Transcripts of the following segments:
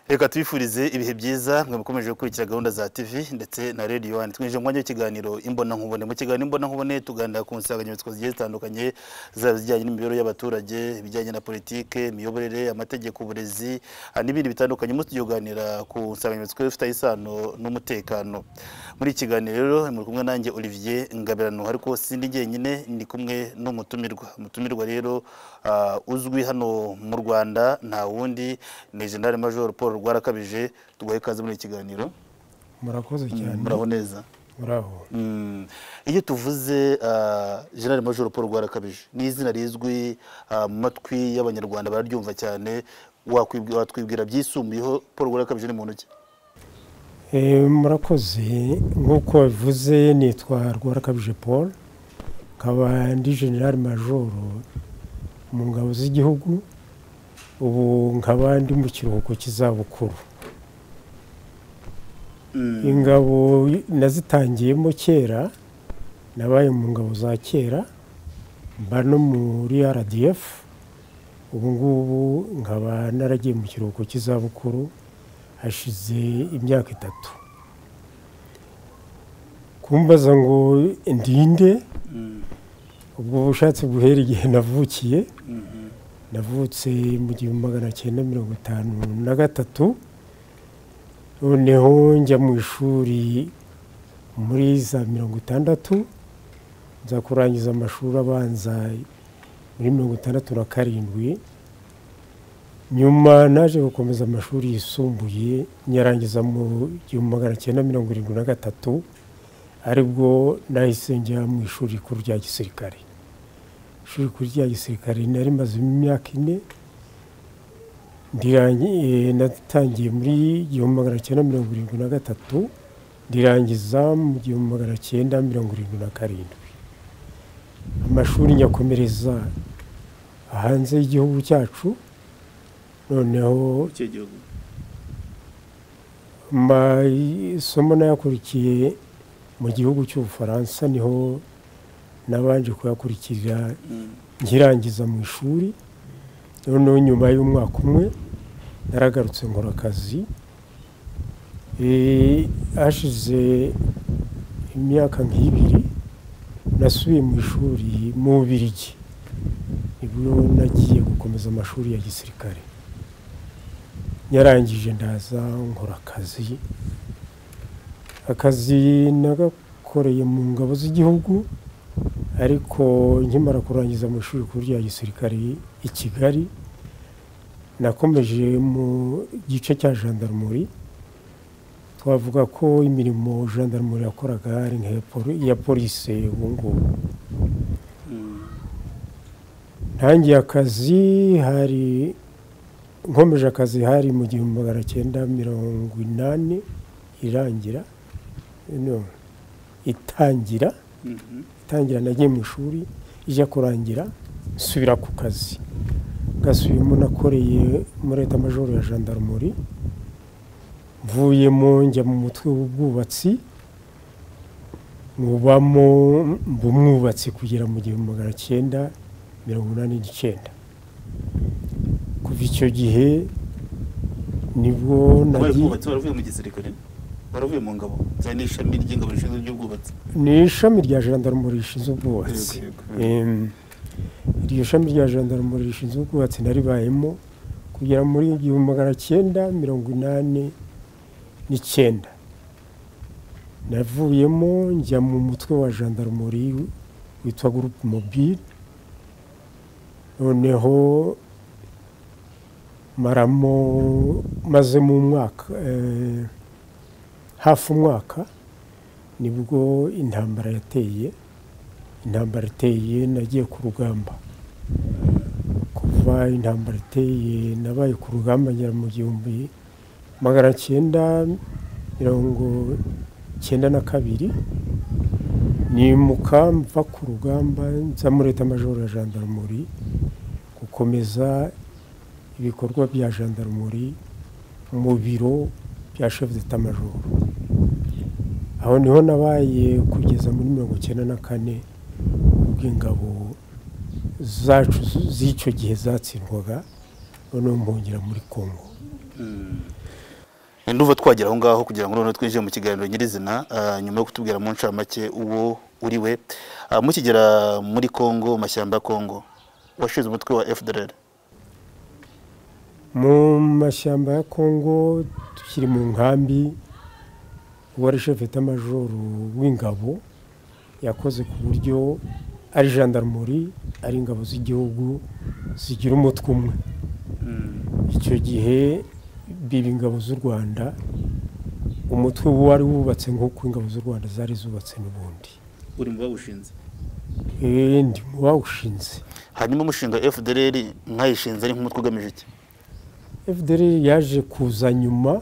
reka tubifurize ibihe byiza mwe mukomeje gukurikira gahunda za tv ndetse na radio one twinjije umwanya w'ikiganiro imbona nkubone mu kiganiro imbona nkubone tuganira ku nsanganyamatsiko zigiye zitandukanye zaba zijyanye n'imibereho y'abaturage ibijyanye na politike imiyoborere amategeko uburezi ah, n'ibindi bitandukanye muri tuganira ku nsanganyamatsiko ifite isano n'umutekano muri iki kiganiro rero muri kumwe nanjye Olivier Ngabirano ariko sindi jyenyine ndi kumwe n'umutumirwa umutumirwa rero ah, uzwi hano mu Rwanda nta wundi ni General Major Paul Rwarakabije tuguhe ikaze muri iki kiganiro murakoze cyane muraho neza muraho Mm. iyo tuvuze ah, general major paul rwarakabije ni izina rizwi ah, mu matwi y'abanyarwanda bararyumva cyane wakwibwi- watwibwira byisumbuyeho paul rwarakabije ni muntu ki Eh, murakoze nk'uko bivuze nitwa rwarakabije paul nkaba ndi general majoro mu ngabo z'igihugu ubu nkaba ndi mu kiruhuko cy'izabukuru ingabo nazitangiyemo kera nabaye mu ngabo za kera mba no muri rdf ubu ngubu nkaba naragiye mu kiruhuko cy'izabukuru hashize imyaka itatu kumbaza ngo ndinde ubwo bushatse guhera igihe navukiye navutse mu gihumbi magana cyenda mirongo itanu na gatatu noneho njya mu ishuri muri za mirongo itandatu nza kurangiza amashuri abanza muri mirongo itandatu na karindwi nyuma naje gukomeza amashuri yisumbuye nyarangiza mu gihumbi magana cyenda mirongo irindwi na gatatu aribwo nahise njya mu ishuri rikuru rya gisirikare ishuri rikuru rya gisirikare nari maze imyaka ine ndirangi- eh, natangiye muri gihumbi magana cyenda mirongo irindwi na gatatu ndirangiza mu gihumbi magana cyenda mirongo irindwi na karindwi amashuri nyakomereza hanze y'igihugu cyacu noneho icyo gihugu amasomo nayakurikiye mu gihugu cy'ubufaransa niho nabanje kuyakurikira nkirangiza mu ishuri noneho nyuma y'umwaka umwe naragarutse nkora akazi Eh, hashize imyaka nk'ibiri nasubiye mu ishuri mu bubirigi nibwo nagiye gukomeza amashuri ya gisirikare yarangije ndaza nkora akazi akazi nagakoreye mu ngabo z'igihugu ariko nkimara kurangiza mu ishuri rikuru rya gisirikare i kigali nakomeje mu gice cya jandarumuri twavuga ko imirimo jandarumuri yakoraga ari nk'iya poli- iya polisi ubu ngubu ntangiye akazi hari nkomeje akazi hari mu gihumbi magana cyenda mirongo inani irangira no, itangira itangira nagiye mu ishuri ijya kurangira nsubira ku kazi gasubiyemo nakoreye muri leta majoro ya jandarumuri mvuyemo njya mu mutwe w'ubwubatsi mubamo mba umwubatsi kugera mu gihumbi magana cyenda mirongo inani n'icyenda kuva icyo gihe nibwo nagiye baravuye baravuye mu gisirikare baravuye mu ngabo cyane n'ishami ry'ingabo rishinzwe iby'ubwubatsi ni ishami rya jandarumuri rishinzwe ubwubatsi Yego, Em, iryo shami rya jandarumuri rishinzwe ubwubatsi naribayemo kugera muri igihumbi magana cyenda mirongo inani n'icyenda navuyemo njya mu mutwe wa jandarumuri witwa gurupe mobile noneho maramo maze mu mwaka eh, hafi umwaka nibwo intambara yateye intambara iteye nagiye ku rugamba kuva intambara iteye nabaye ku rugamba ngera mu gihumbi magana cyenda mirongo cyenda na kabiri nimuka mva ku rugamba nza muri leta majoro ya jandarumuri gukomeza ibikorwa bya jandarumuri mu biro bya chef d'etat majoro aho niho nabaye kugeza muri mirongo icyenda na kane ubwo ingabo zacu z'icyo gihe zatsindwaga noneho mbongera muri kongo nduva twagera aho ngaho kugira ngo noneho twinjire mu kiganiro nyirizina ah, nyuma yo kutubwira mu ncamake uwo uri we Ah, mukigera muri congo mu mashyamba ya congo washinze umutwe wa fdr mu mashyamba ya kongo tukiri mu nkambi uwari shefete amajoro w'ingabo yakoze ku buryo ari jandarumori ari ingabo z'igihugu zigira umutwe umwe icyo gihe biba ingabo z'u rwanda umutwe wari wubatse nk'uko ingabo z'u rwanda zari zubatse n'ubundi uri mu bawushinze Eh, ndi mu bawushinze hanyuma umushinga fdr nkayishinze ari nk'umutwe ugamije iki fdr yaje kuza nyuma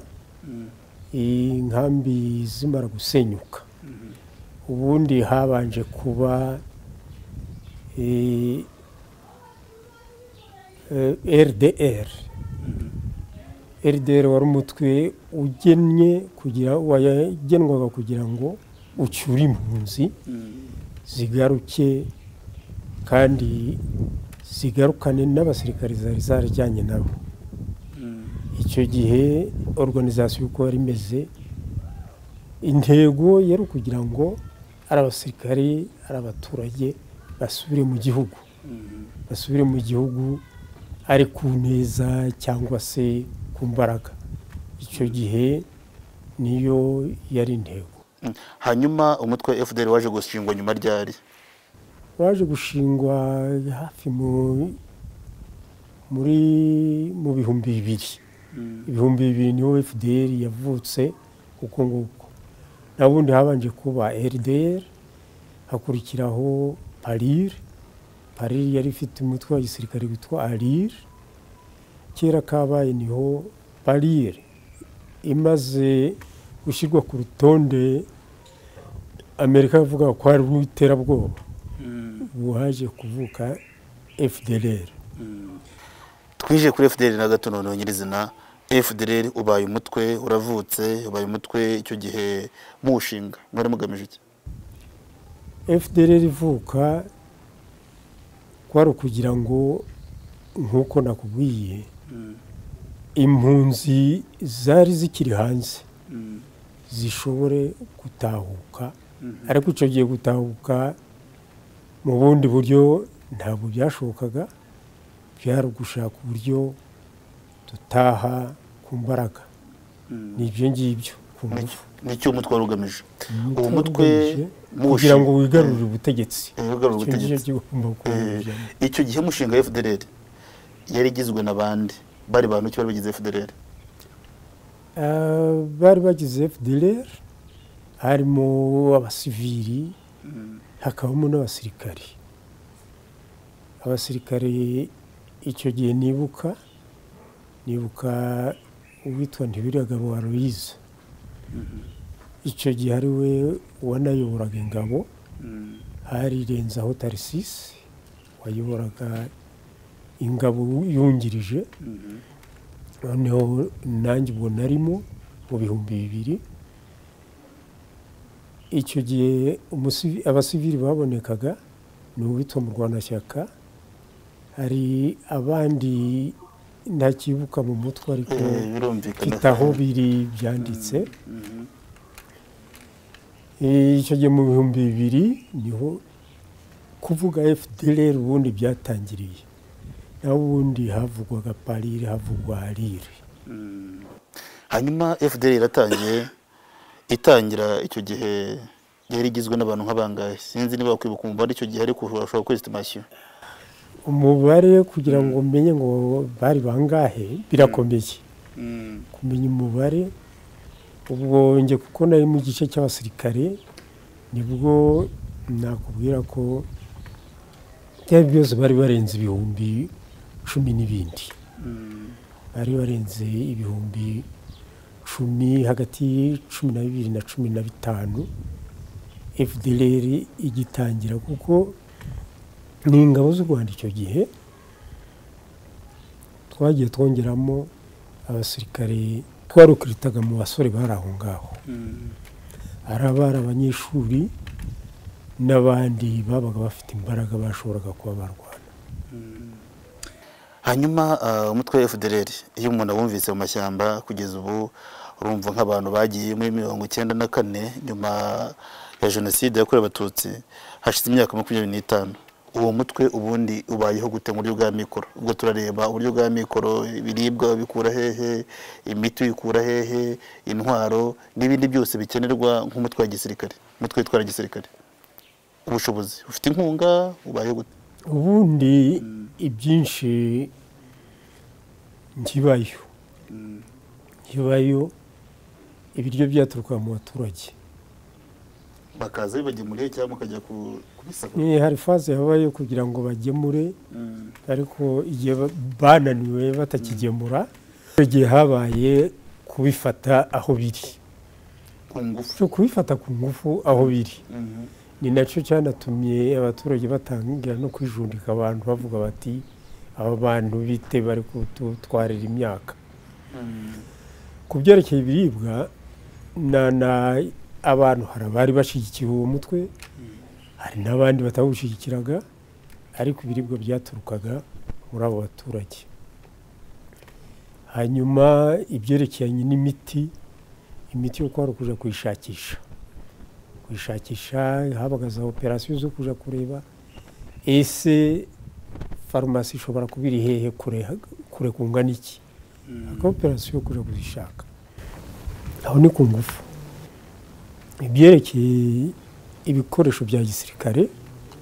iyi nkambi zimara gusenyuka ubundi habanje kuba eh, eh, rdr rdr wari umutwe ugennye kugira wagenwaga kugira ngo ucyure impunzi zigaruke kandi zigarukane n'abasirikare zari zarajyanye nabo icyo gihe organizasiyo uko yari imeze intego yari ukugira ngo ari abasirikare ari abaturage basubire mu gihugu basubire mu gihugu ari ku neza cyangwa se ku mbaraga icyo gihe niyo yari intego Mm. hanyuma umutwe wa fdr waje gushingwa nyuma ryari waje gushingwa hafi mu- muri mu bihumbi bibiri ibihumbi bibiri niho fdr yavutse uko nguko na bundi habanje kuba rdr hakurikiraho parir parir yari ifite umutwe wa gisirikare witwa arir kera kabaye niho parir imaze gushyirwa ku rutonde amerika yavuga ko ari urw'iterabwoba ubu haje kuvuka fdr twinjiye kuri fdr na gato noneho nyirizina fdr ubaye umutwe uravutse ubaye umutwe icyo gihe muwushinga mwari mugamije iki fdr ivuka kwari ukugira ngo nk'uko nakubwiye impunzi zari zikiri hanze zishobore gutahuka ariko icyo gihe gutahuka mu bundi buryo ntabwo byashobokaga byari ugushaka uburyo dutaha ku mbaraga ni ibyo ngibyo ku ngufu nicyo umutwe wari ugamije uwo Umutwe mutwe ugamije muwushinga- kugira ngo wigarurire ubutegetsi Eh, wigarurire Icyo ngicyo ubutegetsi. cyo ugomba kubigira. Eh, icyo gihe umushinga wa fdr yari igizwe na bande bari bantu ki bari bagize fdr Ah, bari bagize fdr harimo abasivili hakabamo n'abasirikari abasirikare icyo gihe nibuka nibuka uwitwa ntibiragabo wa louise icyo gihe ari we wanayoboraga ingabo harirenzaho tarisisi wayoboraga ingabo yungirije noneho nanjye ubwo narimo mu bihumbi bibiri icyo gihe umusivi- abasivili babonekaga ni uwitwa murwanashyaka hari abandi ntakibuka mu mutwe ariko Eh, birumvikana mfite aho biri byanditse Eh, icyo gihe mu bihumbi bibiri niho kuvuga fdr ubundi byatangiriye naho ubundi havugwaga parire havugwa arire hanyuma fdr iratangiye itangira icyo gihe yari igizwe n'abantu nk'abangahe sinzi niba wakwibuka umubare icyo gihe ariko urashobora kwesitimasiyo umubare kugira ngo umenye ngo bari bangahe birakomeye kumenya umubare ubwo njye kuko nari mu gice cy'abasirikare nibwo nakubwira ko byari byose bari barenze ibihumbi cumi n'ibindi bari barenze ibihumbi cumi hagati y'icumi na bibiri na cumi na bitanu fdr igitangira kuko ni ingabo z'u rwanda icyo gihe twagiye twongeramo abasirikare twarukiritaga mu basore bari aho ngaho ari abari abanyeshuri n'abandi babaga bafite imbaraga bashoboraga kuba barwana hanyuma ah, umutwe wa fdr iyo umuntu awumvise mu mashyamba kugeza ubu urumva nk'abantu bagiye muri mirongo icyenda na kane nyuma ya jenoside yakorewe abatutsi hashize imyaka makumyabiri n'itanu uwo mutwe ubundi ubayeho gute mu buryo bwa mikoro ubwo turareba uburyo bwa mikoro ibiribwa bikura hehe imiti uyikura hehe intwaro n'ibindi byose bikenerwa nk'umutwe wa gisirikare umutwe witwara gisirikare ubushobozi ufite inkunga ubayeho gute ubundi ibyinshi nkibayo nkibayo ibiryo byaturuka mu baturage bakaza bibagemuriye cyangwa mukajya ku- kubisaka Eh, hari faze habayo kugira ngo bagemure ariko igihe ba- bananiwe batakigemura icyo gihe habaye kubifata aho biri ku ngufu cyo kubifata ku ngufu aho biri Mhm. ni nacyo cyanatumye abaturage batangira no kwijundika abantu bavuga bati aba bantu bite bari kututwarira imyaka ku byerekeye ibiribwa na na abantu hari abari bashyigikiye uwo mutwe hari n'abandi batawushyigikiraga ariko ibiribwa byaturukaga muri abo baturage hanyuma ibyerekeranye n'imiti imiti yo kwari ukuja kuyishakisha kuyishakisha habaga za operasiyo zo kuja kureba ese farumasi ishobora kuba iri hehe kure kure kungana iki aka operasiyo yo kuja kuzishaka aho ni ku ngufu ibyerekeye ibikoresho bya gisirikare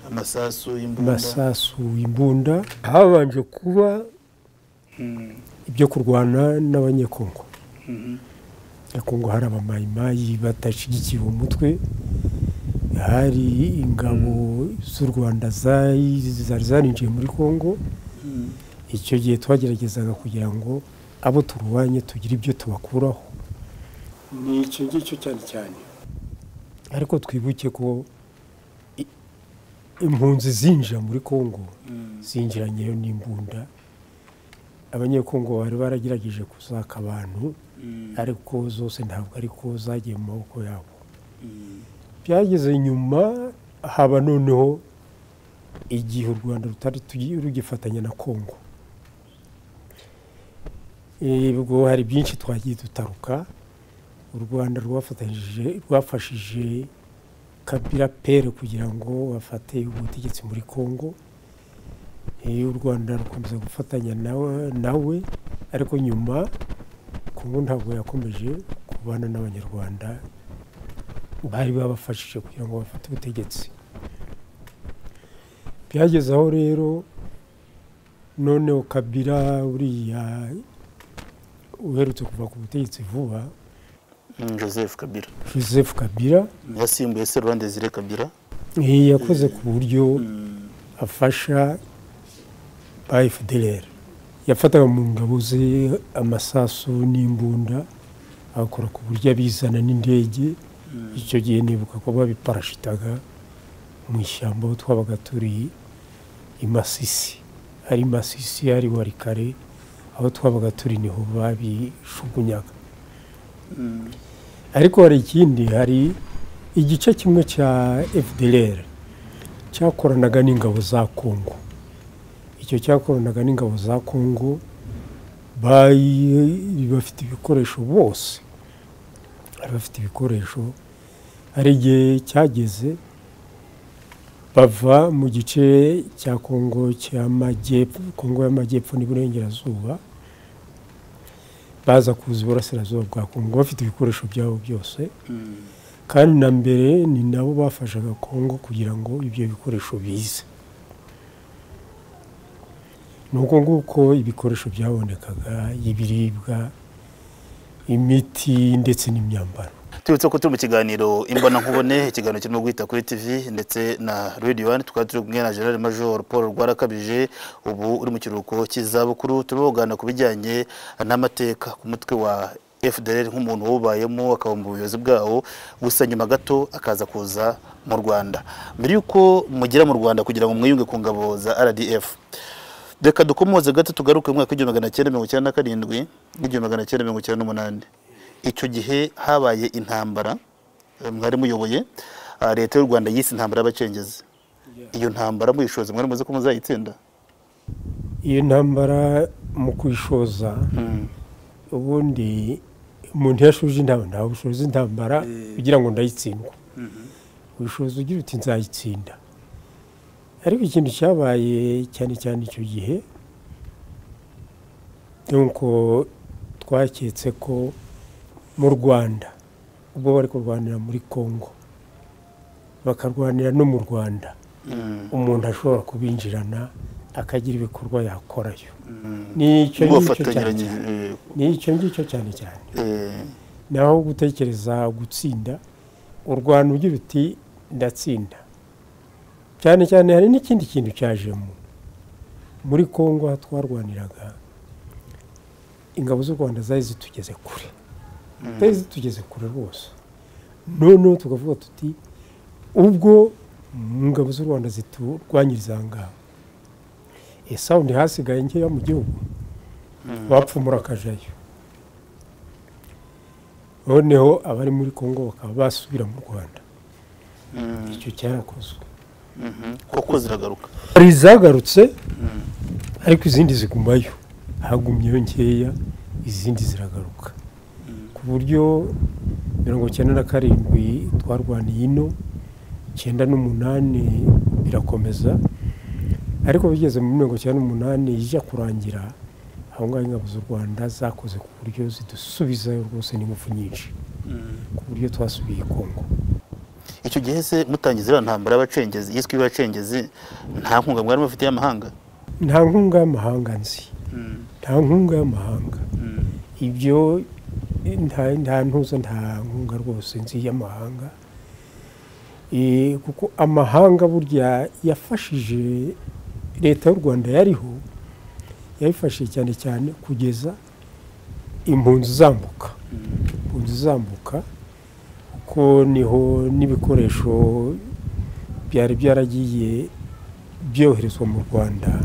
amasasu y'imbunda amasasu imbunda habanje kuba Mm. ibyo kurwana n'abanyekongo Mhm. kongo hari abamayimayi badashyigikiye umutwe hari ingabo z'u rwanda zari zari zarinjiye muri kongo Mm. icyo gihe twageragezaga kugira ngo abo turwanye tugire ibyo tubakuraho ni icyo ngicyo cyane cyane ariko twibuke ko i- impunzi zinjira muri kongo Mm. zinjiranyeyo n'imbunda abanyekongo bari baragerageje kuzaka abantu Mm. ariko zose ntabwo ariko zagiye mu maboko yabo Mm. byageze nyuma haba noneho igihe u rwanda rutari tugi- rugifatanya na kongo Eh, ubwo hari byinshi twagiye dutaruka u rwanda rwafatanyije rwafashije kabira pere kugira ngo bafate ubutegetsi muri kongo Eh, u rwanda rukomeza gufatanya nawe- nawe ariko nyuma kongo ntabwo yakomeje kubana n'abanyarwanda bari babafashije kugira ngo bafate ubutegetsi byageze aho rero noneho kabira uriya uherutse kuva ku butegetsi vuba Mm, joseph kabila joseph kabira yasimbuye serura ndezire kabila eh, yakoze ku buryo afasha ba fdr yafataga mu ngabo ze amasasu n'imbunda agakora ku buryo abizana n'indege icyo gihe nibuka ko babiparashitaga mu ishyamba aho twabaga turi i masisi ari masisi ari warikare aho twabaga turi niho babishugunyaga Mm. ariko hari ikindi hari igice kimwe cya fdr cyakoranaga n'ingabo za kongo icyo cyakoranaga n'ingabo za kongo bayi- bafite ibikoresho bose bari bafite ibikoresho hari igihe cyageze bava mu gice cya kongo cy'amajyepfo kongo y'amajyepfo n'iburengerazuba baza kuza iburasirazuba bwa kongo bafite ibikoresho byabo byose Mm. kandi na mbere ni nabo bafashaga kongo kugira ngo ibyo bikoresho bize ni uko nguko ibikoresho byabonekaga ibiribwa imiti ndetse n'imyambaro tubutse ko turi mu kiganiro imbonankubone ikiganiro kirimo guhita kuri tv ndetse na radio one tukaba turi kumwe na general major paul rwarakabije ubu uri mu kiruhuko cy'izabukuru turimo kuganira ku bijyanye n'amateka ku mutwe wa fdr nk'umuntu wawubayemo akaba mu buyobozi bwawo gusa nyuma gato akaza kuza mu rwanda mbere y'uko mugera mu rwanda kugira ngo mwiyunge ku ngabo za rdf reka dukomoze gato tugaruke mu mwaka w'igihumbi magana cyenda mirongo icyenda na karindwi n'igihumbi magana cyenda mirongo icyenda n'umunani icyo gihe habaye intambara eh, mwari muyoboye ah, leta y'u rwanda yise intambara y'abacengezi iyo ntambara muyishoza mwari muzi ko muzayitsinda iyo ntambara mu kuyishoza ubundi umuntu yashoje intambara ntawe ushoza intambara kugira ngo ndayitsindwe ubushobozi ugira uti nzayitsinda ariko ikintu cyabaye cyane cyane icyo gihe ni uko twaketse ko mu rwanda ubwo bari kurwanira muri congo bakarwanira no mu rwanda umuntu ashobora kubinjirana akagira ibikorwa yakorayo n'icyo ngicyo cyane bafatanyiranye cyane n'icyo ngicyo cyane cyane naho gutekereza gutsinda urwanda ugira uti ndatsinda cyane cyane hari n'ikindi kintu cyajemo muri congo aho twarwaniraga ingabo z'u rwanda zari zitugeze kure zari zitugeze kure rwose noneho tukavuga tuti ubwo mu ngabo z'u rwanda ziturwanyiriza aha ngaha ese aho ntihasigaye nkeya mu gihugu bapfumura akajayo noneho abari muri congo bakaba basubira mu rwanda icyo cyarakozwe kuko ziragaruka hari izagarutse ariko izindi zigumayo hagumyeyo nkeya izindi ziragaruka ku buryo mirongo icyenda na karindwi twarwaniye ino icyenda n'umunani birakomeza ariko bigeze muri mirongo icyenda n'umunani ijya kurangira aho ngaho ingabo z'u rwanda zakoze ku buryo zidusubizayo rwose n'ingufu nyinshi ku buryo twasubiye i kongo icyo gihe se mutangiza iriya ntambara y'abacengezi yiswe y'abacengezi nta nkunga mwari mufite y'amahanga nta nkunga y'amahanga nzi nta nkunga y'amahanga ibyo eh, nta nta ntuza nta nkunga rwose nzi y'amahanga Eh, kuko amahanga burya yafashije leta y'u rwanda yariho yayifashije cyane cyane kugeza impunzi zambuka impunzi zambuka kuko niho n'ibikoresho byari byaragiye byoherezwa mu rwanda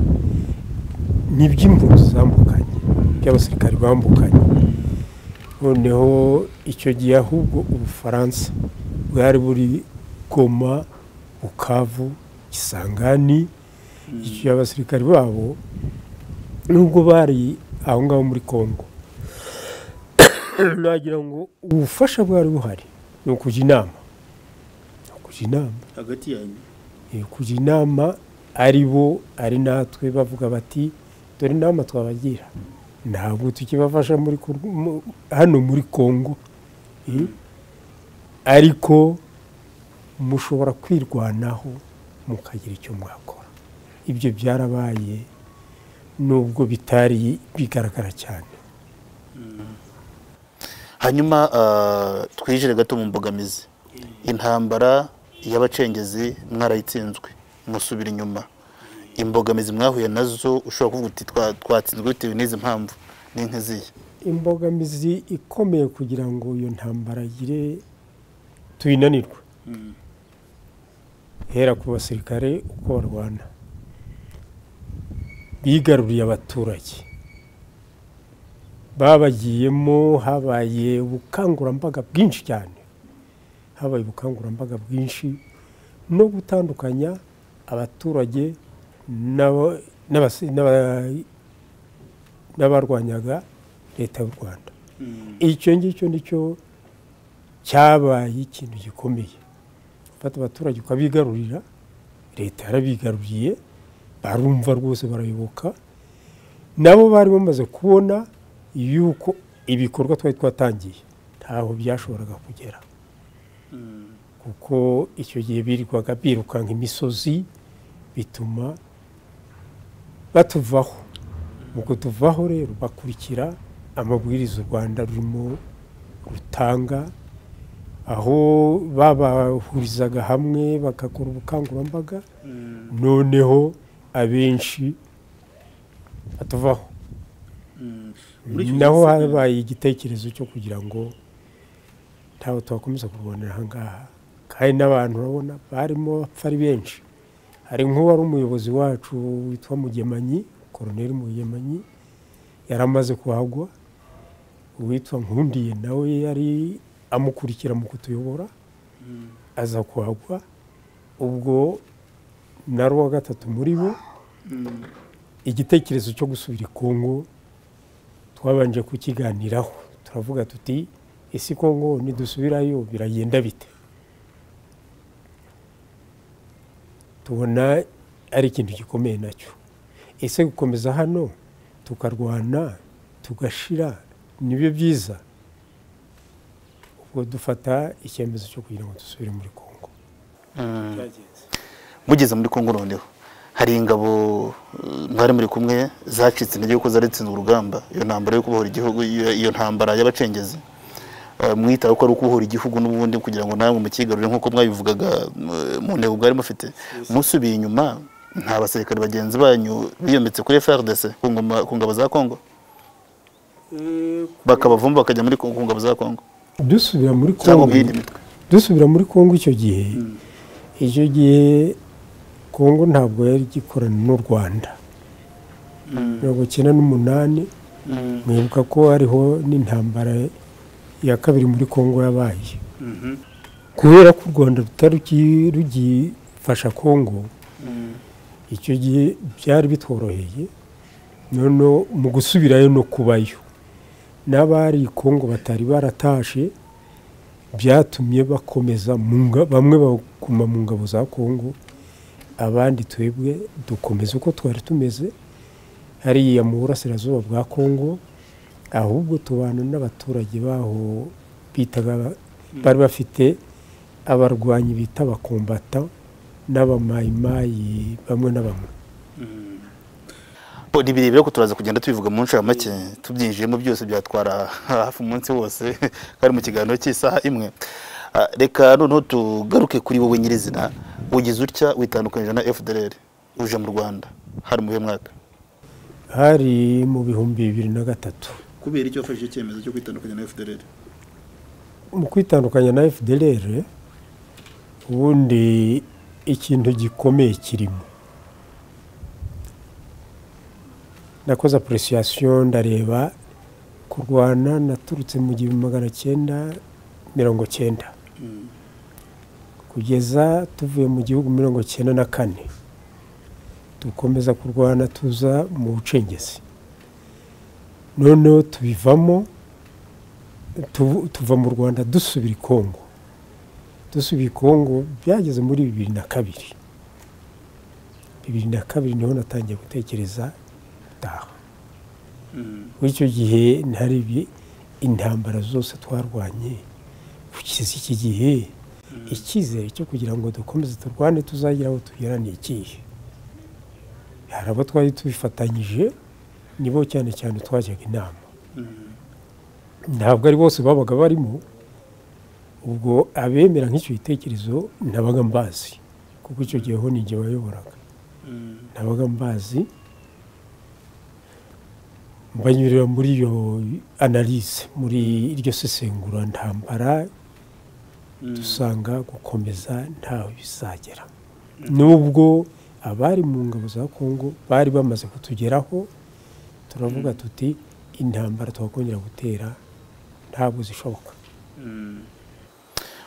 ni iby'impunzi zambukanye by'abasirikari bambukanye noneho icyo gihe ahubwo ubufaransa bwari buri goma bukavu isangani icyo abasirikari babo nubwo bari aho ngaho muri congo nagira ngo ubufasha bwari buhari ni ukujya inama ni ukujya inama hagati yanyu Eh, kujya inama ari bo ari natwe bavuga bati dore inama twabagira ntabwo tukibafasha muri kur- mu- hano muri congo eh, ariko mushobora kwirwanaho mukagira icyo mwakora ibyo byarabaye nubwo bitari bigaragara cyane hanyuma ah, twinjire gato mu mbogamizi intambara y'abacengezi mwarayitsinzwe musubira inyuma imbogamizi mwahuye nazo ushobora kuvuga uti "Twa- twatsinzwe bitewe n'izi mpamvu ni nk'izihe imbogamizi ikomeye kugira ngo iyo ntambara igire tuyinanirwe hera ku basirikare uko barwana bigaruriye abaturage babagiyemo habaye ubukangurambaga bwinshi cyane habaye ubukangurambaga bwinshi no gutandukanya abaturage n'aba- n'abasi- n'aba- n'abarwanyaga leta y'u rwanda icyo ngicyo nicyo cyabaye ikintu gikomeye ufata abaturage ukabigarurira leta yarabigaruriye barumva rwose barayoboka nabo bari bamaze kubona yuko ibikorwa twari twatangiye ntaho byashoboraga kugera kuko icyo gihe birirwaga birukanka imisozi bituma batuvaho mu kutuvaho rero bakurikira amabwiriza u rwanda rurimo rutanga aho babahurizaga hamwe bagakora ubukangurambaga noneho abenshi batuvaho naho habaye igitekerezo cyo kugira ngo ntawe twakomeza kurwanira aha ngaha kandi n'abantu urabona barimo bapfa ari benshi hari nk'uwari umuyobozi wacu witwa mugemanyi koroneri mugemanyi yari amaze kuhagwa uwitwa nkundiye nawe yari amukurikira mu kutuyobora aza kuhagwa ubwo na wa gatatu muri bo igitekerezo cyo gusubira i kongo twabanje kukiganiraho turavuga tuti ese kongo nidusubirayo biragenda bite tubona ari ikintu gikomeye nacyo ese gukomeza hano tukarwana tugashira nibyo byiza ubwo dufata icyemezo cyo kugira ngo dusubire muri kongo mugeze muri kongo noneho hari ingabo eh, mwari muri kumwe zacitse intege kuko zaritsinze urugamba iyo ntambara yo kubohora igihugu iyo iyo ntambara y'abacengezi Eh, mwitaho ko ari ukubohora igihugu n'ubundi kugira ngo namwe mukigarurire nk'uko mwabivugaga eh, mu ntego bwari mufite musubiye inyuma nta basirikare bagenzi banyu biyometse kuri FRDC ku ngoma- ku ngabo za Kongo bakabavumba bakajya muri ku ku ngabo za Kongo dusubira muri cyangwa kongo mu yindi mitwe dusubira muri kongo icyo gihe icyo gihe kongo ntabwo yari igikorana n'u rwanda mirongo icyenda n'umunani mwibuka ko hariho n'intambara ya kabiri muri kongo yabaye kubera ko u rwanda rutari rugi- rugifasha kongo icyo gihe byari bitworoheye noneho mu gusubirayo no kubayo n'abari i kongo batari baratashe byatumye bakomeza mu nga- bamwe baguma mu ngabo za kongo abandi twebwe dukomeza uko twari tumeze hariya mu burasirazuba bwa kongo ahubwo tubana n'abaturage baho bitaga aba- bari bafite abarwanyi bita abakombata n'abamayimayi bamwe na bamwe Bo, ni birebire ko turaza kugenda tubivuga mu nshuro make tubyinjiyemo byose byatwara hafi umunsi wose kandi mu kiganiro cy'isaha imwe Ah, reka noneho tugaruke kuri wowe nyirizina ugize utya witandukanyije na FDLR uje mu Rwanda hari mu bihe mwaka hari mu bihumbi bibiri na gatatu kubera icyo wafashe icyemezo cyo kwitandukanya na FDLR mu kwitandukanya na fdr ubundi ikintu gikomeye kirimo nakoze apurosiyasiyo ndareba kurwana naturutse mu gihumbi magana cyenda mirongo cyenda kugeza tuvuye mu gihugu mirongo cyenda na kane dukomeza kurwana tuza mu bucengezi noneho tubivamo tu- tuva mu rwanda dusubira i kongo dusubira i kongo byageze muri bibiri na kabiri bibiri na kabiri niho natangiye gutekereza gutaha muri icyo gihe ntarebye intambara zose twarwanye kugeza iki gihe icyizere cyo kugira ngo dukomeze turwane tuzagira aho tugera ni ikihe hari abo twari tubifatanyije nibo cyane cyane twajyaga inama ntabwo ari bose babaga barimo ubwo abemera nk'icyo gitekerezo nabaga mbazi kuko icyo gihe ho ni jye wayoboraga nabaga mbazi mbanyurira muri iyo analize muri iryo sesengura ntambara dusanga gukomeza ntaho bizagera nubwo abari mu ngabo za kongo bari bamaze kutugeraho turavuga tuti intambara twakongera gutera ntabwo zishoboka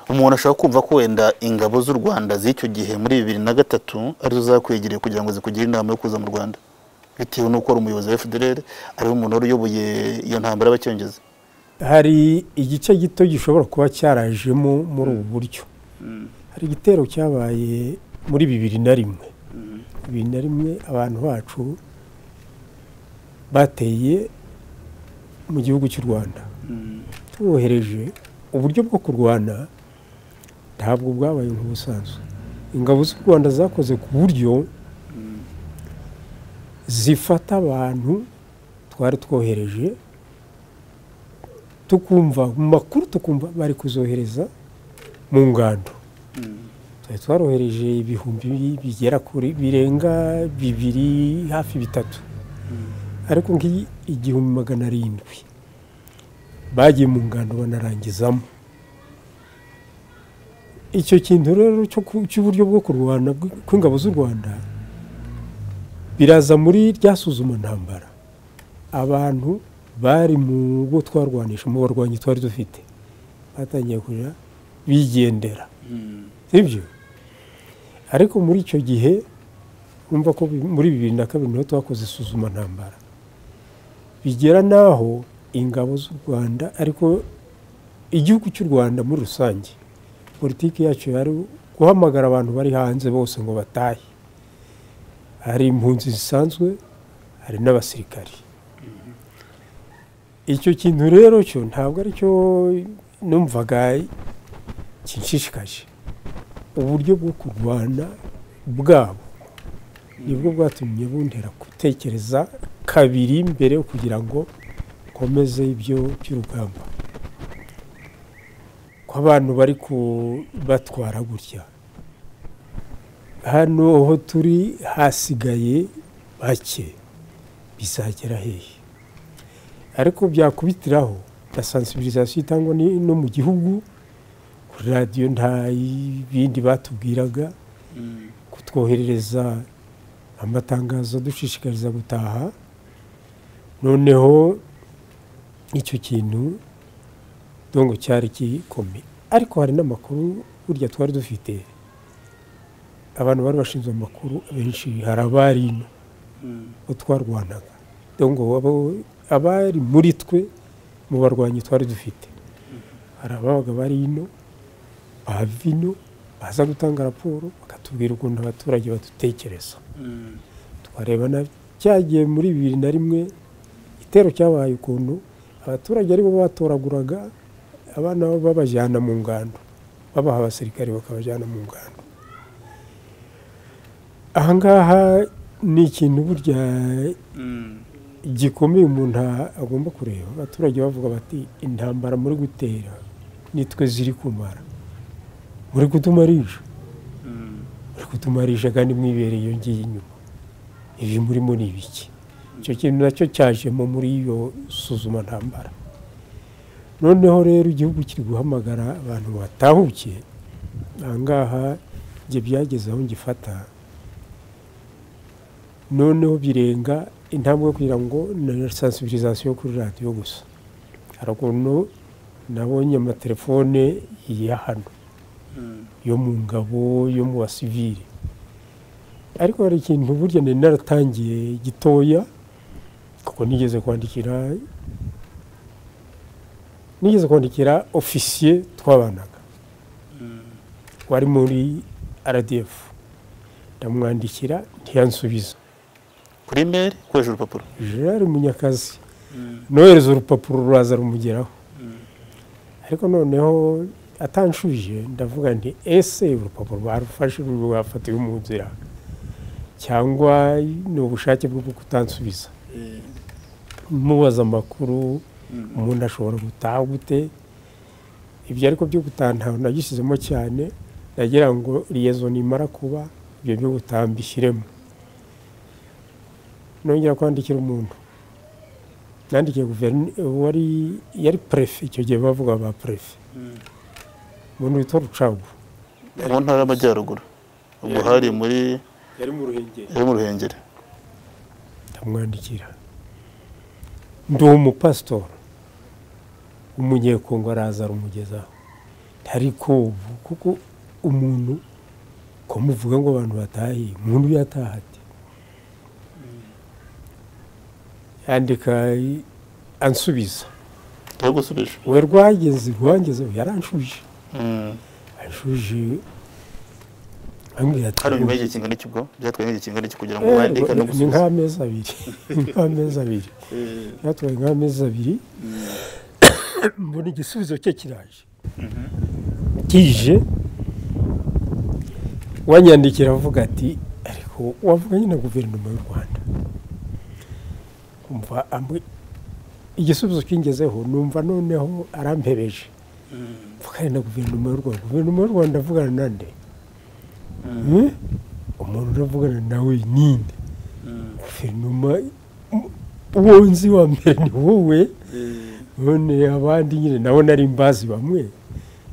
umuntu ashobora kumva ko wenda ingabo z'u Rwanda z'icyo gihe muri bibiri na gatatu arizo zakwegereye kugira ngo zikugire inama yo kuza mu Rwanda bitewe n'uko ari umuyobozi wa FDLR ariwe muntu wari uyoboye iyo ntambara y'abacengezi hari igice gito gishobora kuba cyarajemo muri ubu buryo hari igitero cyabaye muri bibiri na rimwe bibiri na rimwe abantu bacu bateye mu gihugu cy'u rwanda tubohereje uburyo bwo kurwana ntabwo bwabaye nk'ubusanzwe ingabo z'u rwanda zakoze ku buryo zifata abantu twari twohereje tukumva mu makuru tukumva bari kuzohereza mu ngando twari twarohereje ibihumbi bigera kuri birenga bibiri hafi bitatu ariko ngi- igihumbi magana arindwi bagiye mu ngando banarangizamo icyo kintu rero cyo ku- cy'uburyo bwo kurwana bw- kw'ingabo z'u rwanda biraza muri rya suzuma ntambara abantu bari mu bo twarwanisha mu barwanyi twari dufite batangiye kujya bigendera sibyo ariko muri icyo gihe urumva ko bi- muri bibiri na kabiri niho twakoze isuzuma ntambara bigera n'aho ingabo z'u rwanda ariko igihugu cy'u rwanda muri rusange politiki yacu yari guhamagara abantu bari hanze bose ngo batahe hari impunzi zisanzwe hari n'abasirikari icyo kintu rero cyo ntabwo ari cyo numvaga kinshishikaje uburyo bwo kurwana bwabo nibwo bwatumye buntera gutekereza kabiri mbere yo kugira ngo nkomeze ibyo by'urugamba ko abantu bari kubatwara gutya hano aho turi hasigaye bake bizagera hehe ariko byakubitiraho na sansibirizasiyo itangwa ni- no mu gihugu kuri radiyo nta bindi batubwiraga kutwoherereza amatangazo adushishikariza gutaha noneho icyo kintu dongo cyari gikomeye ariko hari n'amakuru burya twari dufite abantu bari bashinzwe amakuru benshi hari abari ino bo twarwanaga dongo abo- abari muri twe mu barwanyi twari dufite hari ababaga bari ino bava ino baza gutanga raporo bakatubwira ukuntu abaturage badutekereza twareba na cyagiye muri bibiri na rimwe igitero cyabaye ukuntu abaturage aribo batoraguraga abana bo babajyana mu ngando babaha abasirikare bakabajyana mu ngando ahangaha ni ikintu burya gikomeye umuntu a- agomba kureba abaturage bavuga bati intambara muri gutera nitwe ziri kumara muri kutumarisha muri kutumarisha kandi mwibereye iyo ngiyi inyuma ibi murimo ni ibiki icyo kintu nacyo cyajemo muri iyo suzuma ntambara noneho rero igihugu kiri guhamagara abantu batahukiye ahangaha njye byageze aho ngifata noneho birenga intambwe yo kugira ngo na sansibirizasiyo kuri radiyo gusa hari ukuntu nabonye amatelefone ya hano yo mu ngabo yo mu basivili ariko hari ikintu burya nari naratangiye gitoya kuko nigeze kwandikira nigeze kwandikira ofisiye twabanaga wari muri rdf ndamwandikira ntiyansubiza kuri imeri ukoresha urupapuro gerard munyakazi nohereza urupapuro ruraza rumugeraho ariko noneho atanshuje ndavuga nti ese urupapuro barufashe rwafatiwe mu nzira cyangwa ni ubushake bwo kutansubiza mubaza amakuru umuntu ashobora gutaha gute ibyo ariko byo gutaha ntawe nagishyizemo cyane ndagira ngo liyezo nimara kuba ibyo byo gutaha mbishyiremo nongera kwandikira umuntu nandikiye guverinoma wari yari perefe icyo gihe bavuga ba perefe umuntu witwa rucagu mu ntara y'amajyaruguru ubwo Yari- hari muri yari mu ruhengeri yari mu ruhengeri ndamwandikira ndi umupasitori umunyekongo araza arumugezaho ariko ubu kuko umuntu ko muvuga ngo abantu batahiye umuntu yataha ate yandika ansubiza yo gusubisha we rwageze rwageze yaranshuje anshuje ambwira ati hari nyuma y'igihe kingana iki ubwo byatwaye nk'igihe kingana iki kugira ngo Eh, wandike no ni gusubiza nk'amezi abiri Ni nk'amezi abiri byatwaye nk'amezi abiri mbona igisubizo cye kiraje kije wanyandikira avuga ati ariko wavuganye na guverinoma y'u rwanda umva ambwi- igisubizo kingezeho numva noneho arampebeje mvugane na guverinoma y'u rwanda guverinoma y'u rwanda avugana nande Eh? umuntu uravugana nawe ninde guverinoma uwo nzi wa mbere ni wowe none abandi nyine nabo nari mbazi bamwe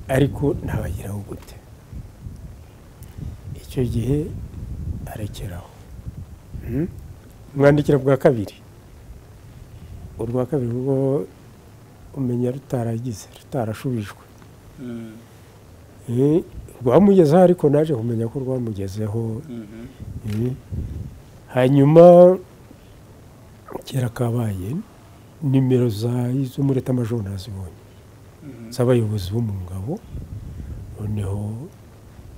ariko nabageraho gute icyo gihe arekeraho Hmm? mwandikira bwa kabiri urwa kabiri rwo umenya rutaragize rutarashubijwe Eh, rwamugezeho ariko naje kumenya ko rwamugezeho Eh, hanyuma kera kabaye nimero za izo muri etamajoro nazibonye z'abayobozi bo mu ngabo noneho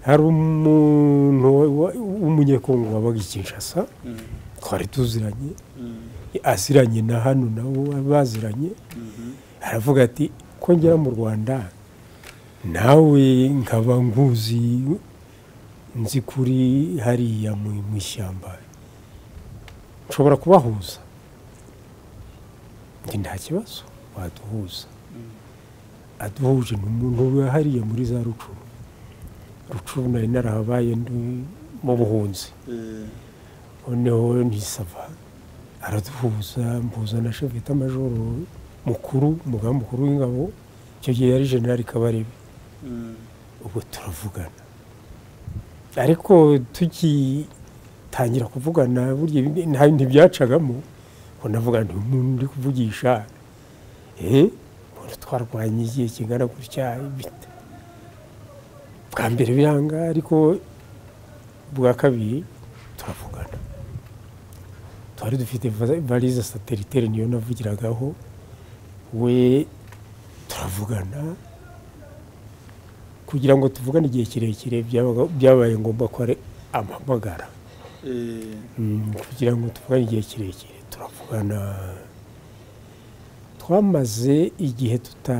hari umuntu wa- w'umunyekongo wabaga i kinshasa twari tuziranye aziranye na hano nabo baziranye aravuga ati ko ngera mu rwanda nawe nkaba nkuzi nzi kuri hariya mu- mu ishyamba nshobora kubahuza njye nta kibazo waduhuza aduhuje ni umuntu uba hariya muri za rucuru rucuru nari narahabaye ndi mu buhunzi noneho ntisava araduhuza mpuza na shevita majoro mukuru umugaba mukuru w'ingabo icyo gihe yari generali kabarebe ubwo turavugana ariko tugitangira kuvugana burya ibi- nta- ntibyacagamo ngo navuga nti umuntu uri kuvugisha eh umuntu twarwanye igihe kingana gutya bite bwa mbere biranga ariko bwa kabiri turavugana twari dufite va- valise satelitere niyo navugiragaho we turavugana kugira ngo tuvugane igihe kirekire byabaga- byabaye ngombwa ko ari amamagara Mm, kugira ngo tuvugane igihe kirekire turavugana twamaze igihe tuta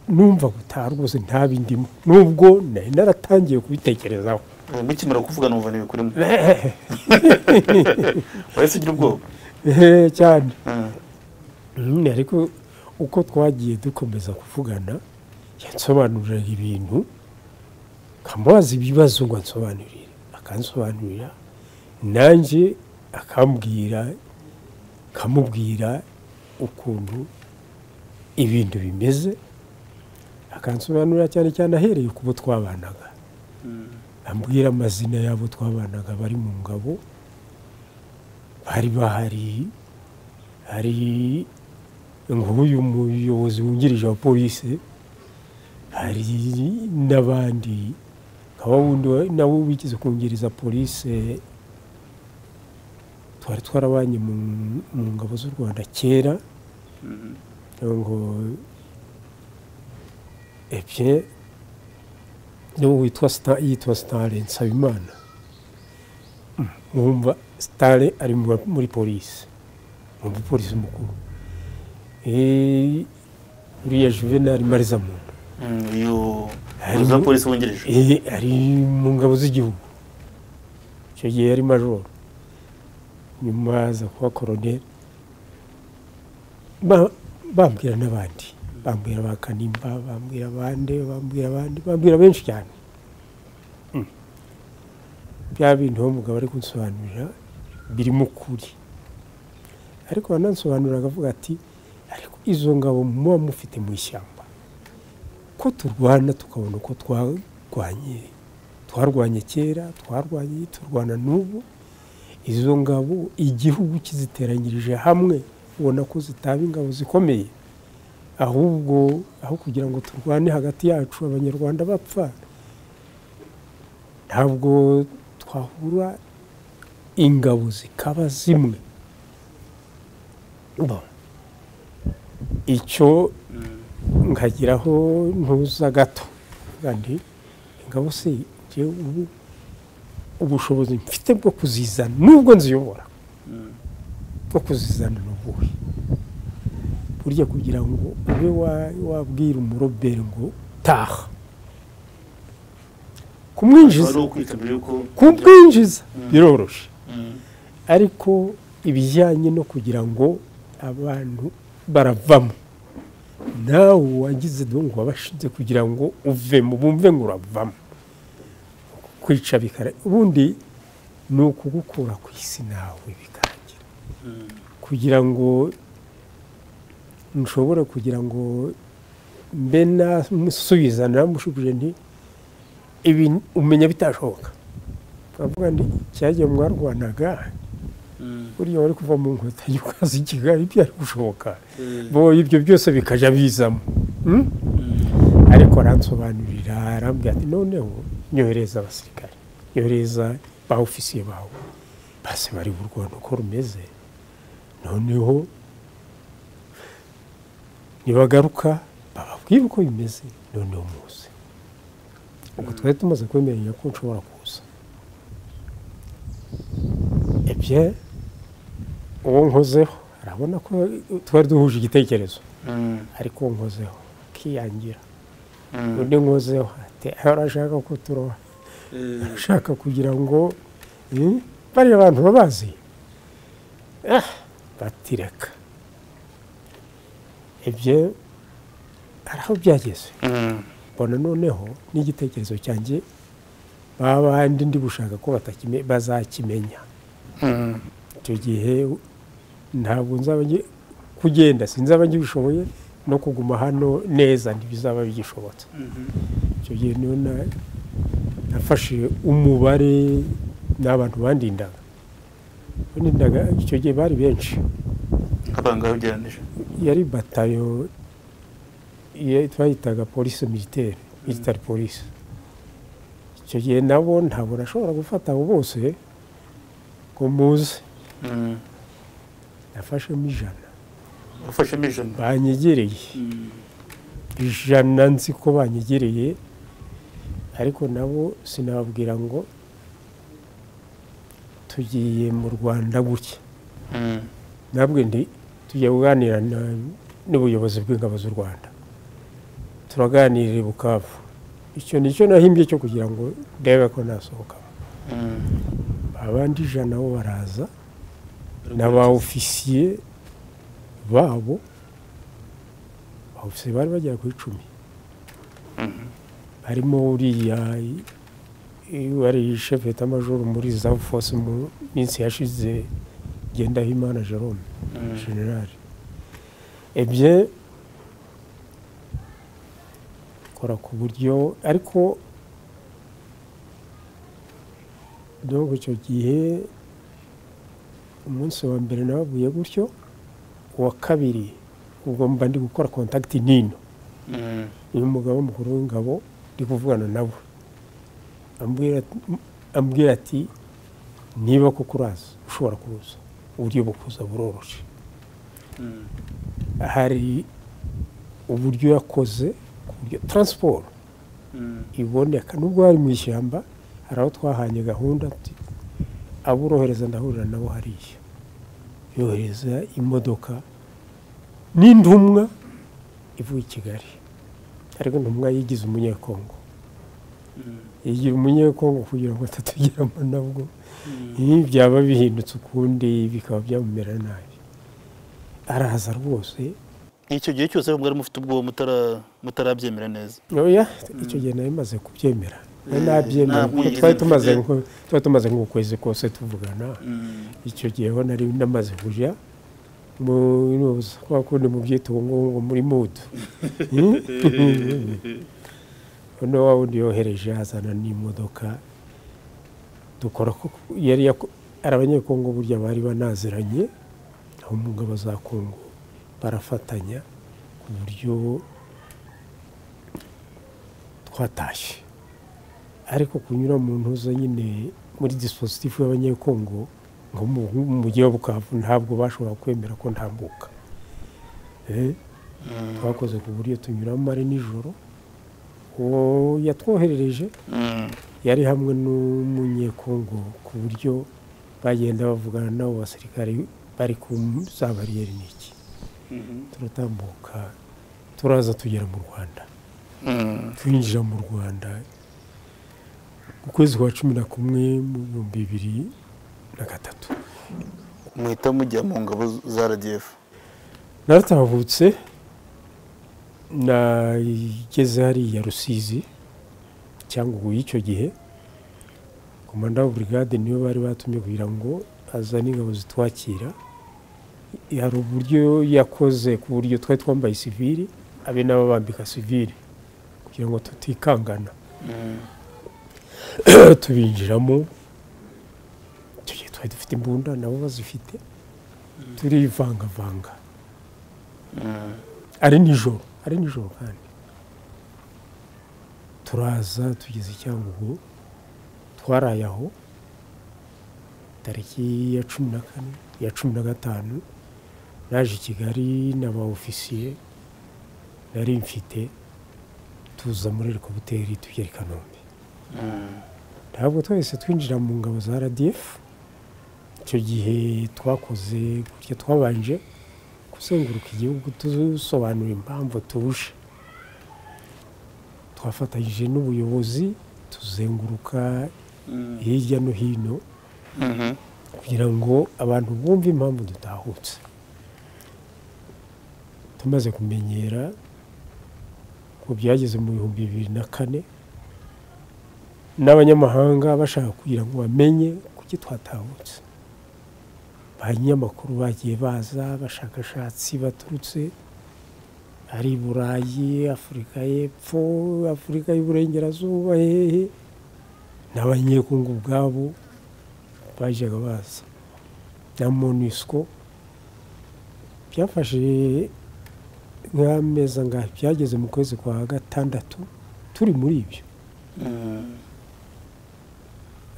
numva gutaha rwose nta bindimo nubwo nari naratangiye kubitekerezaho mukimara kuvugana umva ntibikurimo wahise ugira ubwoba Eh, cyane Mm. Mm, ariko uko twagiye dukomeza kuvugana yansobanurira ibintu nkamubaza ibibazo ngo ansobanurire akansobanurira nanjye akambwira akamubwira ukuntu ibintu bimeze akansobanurira cyane cyane ahereye ku bo twabanaga ambwira amazina y'abo twabanaga bari mu ngabo bari bahari hari nk'uyu muyobozi wungirije wa polisi hari n'abandi nka wa wundi wa- nawe wigeze kungiriza polisi twari twarabanye mu mu ngabo z'u rwanda kera nawe ngo ebye niwe witwa Sta- yitwa sitare nsabimana mwumva sitare ari mu ba- muri polisi mu mupolisi mukuru Eh, uriya juvenali marizamunda Mm, uyu Harimo- umuyobozi wa polisi wungirije Eh, ari mu ngabo z'igihugu icyo gihe yari majoro nyuma aza kuba koroneri Ba- bambwira n'abandi bambwira ba kanimba bambwira abandi bambwira abandi bambwira benshi cyane Mm. bya bindi uwo mugabo ari kunsobanurira birimo ukuri ariko wanansobanurira akavuga ati ariko izo ngabo muba mufite mu ishyamba ko turwana tukabona uko twarwanye twarwanye kera twarwanye turwana n'ubu izo ngabo igihugu kiziteranyirije hamwe ubona ko zitaba ingabo zikomeye ahubwo aho kugira ngo turwane hagati yacu abanyarwanda bapfa ntabwo twahura ingabo zikaba zimwe Bon. icyo nkagiraho ntuza gato kandi ingabo se njyewe ubu ubushobozi mfite bwo kuzizana nubwo nziyobora bwo kuzizana ni ubuhe burya kugira ngo ube wa- wabwira umuroberi ngo taha kumwinjiza wari ukwita mbere yuko kubwinjiza Mm. biroroshye Mm. ariko ibijyanye no kugira ngo abantu baravamo nawe wagize ngo wabashinze kugira ngo uvemo bumve ngo uravamo kwica bikara ubundi ni ukugukura ku isi nawe bikarangira kugira ngo nshobora kugira ngo mbe namusubiza namushubije nti ibi umenya bitashoboka twavuga nti cyagiye mwarwanaga Mm. buriya wari kuva mu nkotanyi ukaza i kigali byari gushoboka Mm. bo ibyo byose bikajya bizamo Mm? ariko aransobanurira arambwira ati noneho nyohereza abasirikare nyohereza ba ofisiye bawe base bari burwana uko rumeze noneho nibagaruka bababwire uko bimeze noneho muze ubwo twari tumaze kwemeranya ko nshobora kuza ebye uwo nkozeho arabona ko twari duhuje igitekerezo ariko uwo nkozeho akiyangira undi nkozeho ati ahora ashaka ko turoha ashaka kugira ngo mm, bariya abantu babazi ah, batireka ibyo hari aho byageze mbona noneho n'igitekerezo cyanjye baba bandi ndi gushaka ko batakime- bazakimenya icyo gihe ntabwo nzaba ngi- kugenda sinzaba ngishoboye no kuguma hano neza ntibizaba bigishobotse icyo gihe niyo na- nafashe umubare n'abantu bandindaga bandindaga icyo gihe bari benshi nk'abangahe ugereranije yari batayo ya- twayitaga polisi militaire military polisi icyo gihe nabo ntabwo nashobora gufata abo bose ngo muze Mm. nafashemo ijana wafashemo ijana banyegereye ijana nzi ko banyegereye ariko nabo sinababwira ngo tugiye mu rwanda gutya Mm. nabwo ndi tujya kuganira na- n'ubuyobozi bw'ingabo z'u rwanda turaganirira i bukavu icyo ni cyo nahimbye cyo kugira ngo ndebe ko nasohoka Mm. abandi ijana bo baraza n'aba ofisiye babo ba ofisiye bari bagera ku icumi harimo uriya i- i- wari shefe etamajoro muri za force mu minsi yashize ngendahimana jerome Mm. generali ebye kora ku buryo ariko donc icyo gihe umunsi wa mbere nabavuye gutyo uwa kabiri ubwo mba ndi gukora contact nino Mm. uyu mugabo mukuru w'ingabo ndi kuvugana nabo ambwira ati- ambwira ati niba koko uraza ushobora kuza uburyo bwo kuza buroroshye Mm. hari uburyo yakoze ku buryo taransiporo Mm. iboneka nubwo hari mu ishyamba hari aho twahanye gahunda ati abo urohereza ndahurira nabo hariya yohereza imodoka n'intumwa ivuye i kigali ariko intumwa yigize umunyekongo Mm. yigira umunyekongo kugira ngo atatugeramo nabwo ibi byaba bihindutse ukundi bikaba byamumera nabi araza rwose icyo gihe cyose mwari mufite ubwoba mutara- mutarabyemera neza oya icyo gihe nari maze kubyemera nari Eh, nabyemera ntabwo kuko yigeze twari tumaze mfite- nko- twari tumaze nk'ukwezi kose tuvugana icyo gihe ho nari namaze kujya mu inuza kwa kundi mu byita ubu ngubu ngo muri mudu none wa wundi yohereje azana n'imodoka dukora ko yari yako- ari abanyekongo burya bari banaziranye aho mu ngabo za kongo barafatanya ku buryo twatashye ariko kunyura mu ntuza nyine muri dispositifu y'abanyekongo nko mu mu mujyi wa bukavu ntabwo bashobora kwemera ko ntambuka Eh, twakoze ku buryo tunyuramo ari nijoro uwo yatwoherereje Mm. yari hamwe n'umunyekongo ku buryo bagenda bavugana n'abo basirikare bari ku za bariyeri n'iki turatambuka turaza tugera mu rwanda Mm. twinjira mu rwanda mu kwezi kwa cumi na kumwe mu bihumbi bibiri na gatatu muhita mujya mu ngabo za rdf naratahutse nageze hariya rusizi cyangwa ubu y'icyo gihe komanda wa burigade niwe bari batumye kugira ngo azane ingabo zitwakira hari uburyo yakoze ku buryo twari twambaye sivili abe nabo bambika sivili kugira ngo tutikangana Mm. tubinjiramo icyo gihe twari dufite imbunda nabo bazifite turivangavanga Mm. ari nijoro ari nijoro kandi turaza tugeze i cyangugu twaraye aho tariki ya cumi na kane ya cumi na gatanu naje i kigali n'aba ofisiye nari mfite tuza muri rikobuteri tugera i kanombe ntabwo twese twinjira mu ngabo za rdf icyo gihe twakoze gutya twabanje kuzenguruka igihugu dusobanura impamvu tuje twafatanyije n'ubuyobozi tuzenguruka hirya no hino kugira ngo abantu bumve impamvu dutahutse tumaze kumenyera ngo byageze mu bihumbi bibiri na kane n'abanyamahanga bashaka kugira ngo bamenye kuki twatahutse banyamakuru bagiye baza abashakashatsi baturutse ari i burayi afurika y'epfo afurika y'uburengerazuba hehe n'abanyekungu ubwabo bajyaga baza na monisiko byafashe nk'ameza ngaho byageze mu kwezi kwa gatandatu turi muri ibyo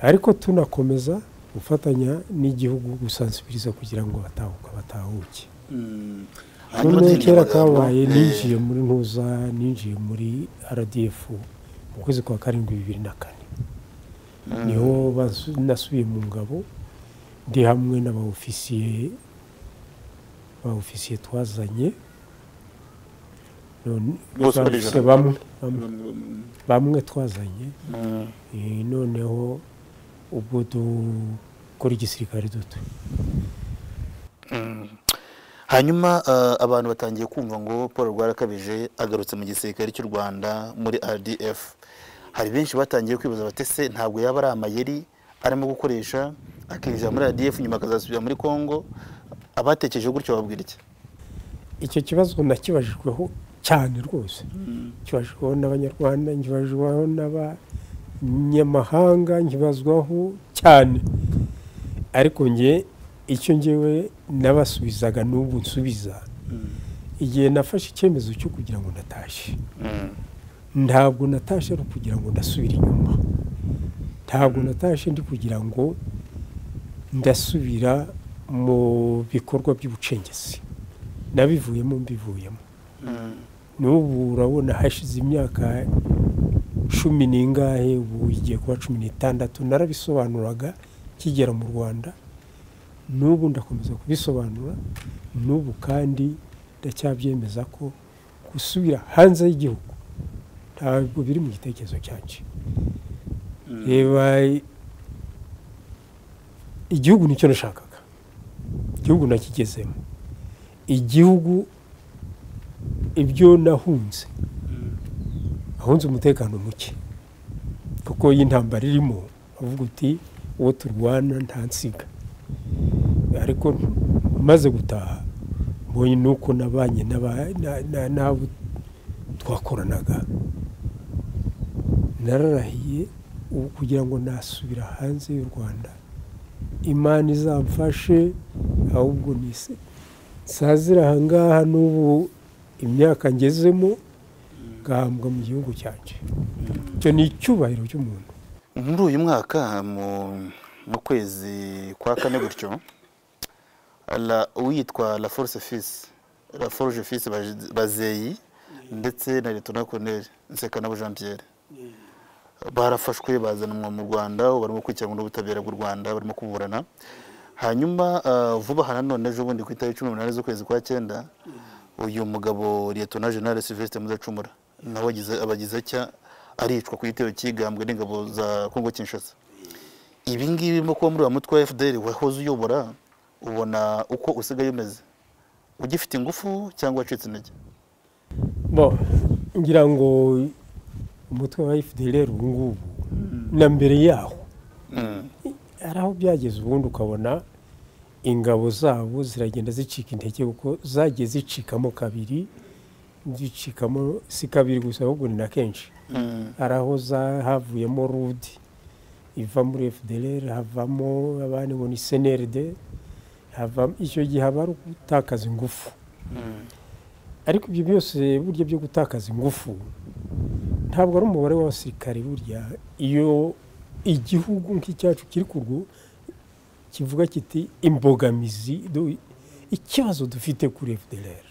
ariko tunakomeza gufatanya n'igihugu gusansibiriza kugira ngo batahuka batahuke noneho kera kabaye ninjiye muri ntuza ninjiye muri rdf mu kwezi kwa karindwi bibiri na kane niho basu- nasubiye mu ngabo ndi hamwe n'abaofisiye abaofisiye twazanye None- Bose ba muri ofisiye ijana. bamwe bamwe- bamwe twazanye Eh, noneho ubwo dukora igisirikare duto hanyuma eh, abantu batangiye kumva ngo paul rwarakabije agarutse mu gisirikare cy'u rwanda muri rdf hari benshi batangiye kwibaza bati se ntabwo yaba ari amayeri arimo gukoresha akinjira muri rdf nyuma akazasubira muri congo abatekereje gutyo babwira iki icyo kibazo nakibajijweho cyane rwose kibajijweho n'abanyarwanda nkibajijweho n'abanyamahanga nkibazwaho cyane ariko nge icyo ngewe nabasubizaga n'ubu nsubiza igihe nafashe icyemezo cyo kugira ngo natashye Mm, ntabwo natashye ari ukugira ngo ndasubire inyuma ntabwo natashye ndi kugira ngo ndasubira mu bikorwa by'ubucengezi nabivuyemo mbivuyemo mm, n'ubu urabona hashize imyaka cumi n'ingahe ubu igiye kuba cumi n'itandatu narabisobanuraga kigera mu rwanda n'ubu ndakomeza kubisobanura n'ubu kandi ndacyabyemeza ko gusubira hanze y'igihugu ntabwo biri mu gitekerezo cyanjye mm. reba igihugu nicyo nashakaga igihugu nakigezemo igihugu ibyo nahunze ahunze umutekano muke kuko y'intambara irimo avuga uti uwo turwana nta nsiga ariko maze gutaha mbonye nuko nabanye n'aba- na- na- n'abo twakoranaga nararahiye ubu kugira ngo nasubira hanze y'u rwanda imana izamfashe ahubwo nise nsazira aha ngaha n'ubu imyaka ngezemo ngahambwa mu gihugu cyanjye icyo ni icyubahiro cy'umuntu muri uyu mwaka mu mu kwezi kwa kane gutyo la- uwitwa la force fils la forge fils Baje- bazeyi ndetse na letona colonel nsekanabo jean pierre barafashwe bazanwa mu rwanda ubu barimo gukurikiranwa n'ubutabera bw'u rwanda barimo kuburana hanyuma ah, vuba aha nanone ejo bundi ku itariki cumi n'umunani z'ukwezi kwa cyenda uyu mugabo liyetona jenali silvestre muzacumura nawe agize- abagize atya aricwa ku gitero cyigambwe n'ingabo za kongo kinshasa ibi ngibi birimo kuba muri wa mutwe wa fdr wahoze uyobora ubona uko usigaye umeze ugifite ingufu cyangwa wacitse intege bo ngira ngo umutwe wa fdr ubu ngubu na mbere yaho Mm, hari aho byageze ubundi ukabona ingabo zabo ziragenda zicika intege kuko zagiye zicikamo kabiri zicikamo si kabiri gusa ahubwo ni na kenshi mm, hari aho za- havuyemo rudi iva muri fdr havamo abandi ngo ni cnrd havamo icyo gihe haba ari ugutakaza ingufu mm, ariko ibyo byose burya byo gutakaza ingufu ntabwo ari umubare w'abasirikare burya iyo igihugu nk'icyacu kiri kurwo kivuga kiti imbogamizi du- ikibazo dufite kuri fdr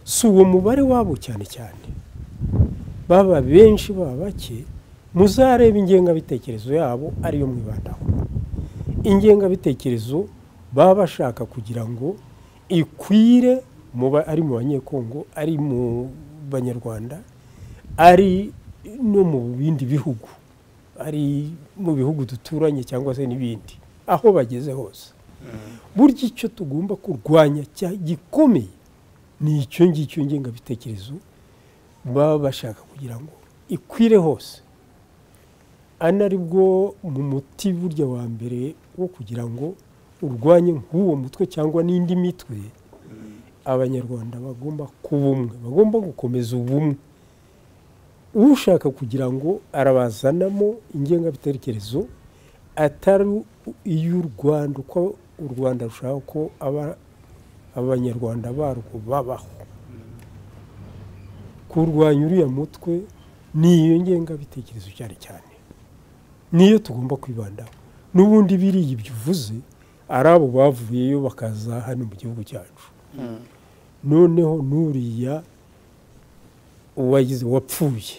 si uwo mubare wabo cyane cyane baba benshi baba bake muzareba ingengabitekerezo yabo ariyo mwibandaho ingengabitekerezo baba bashaka kugira ngo ikwire ari mu banyekongo ari mu banyarwanda ari no mu bindi bihugu ari mu bihugu duturanye cyangwa se n'ibindi aho bageze hose burya icyo tugomba kurwanya gikomeye ni icyo ngicyo ngengabitekerezo baba bashaka kugira ngo ikwire hose ana aribwo mu muti burya wa mbere wo kugira ngo urwanye nk'uwo mutwe cyangwa n'indi mitwe abanyarwanda bagomba kuba umwe bagomba gukomeza ubumwe ushaka kugira ngo arabazanamo ingengabitekerezo atari iy'u rwanda uko u rwanda rushaka ko abanyarwanda barwo babaho kurwanya uriya mutwe ni iyo ngengabitekerezo cyane cyane niyo tugomba kwibandaho n'ubundi biriya ibyo uvuze ari abo bavuyeyo bakaza hano mu gihugu cyacu noneho n'uriya uwagize wapfuye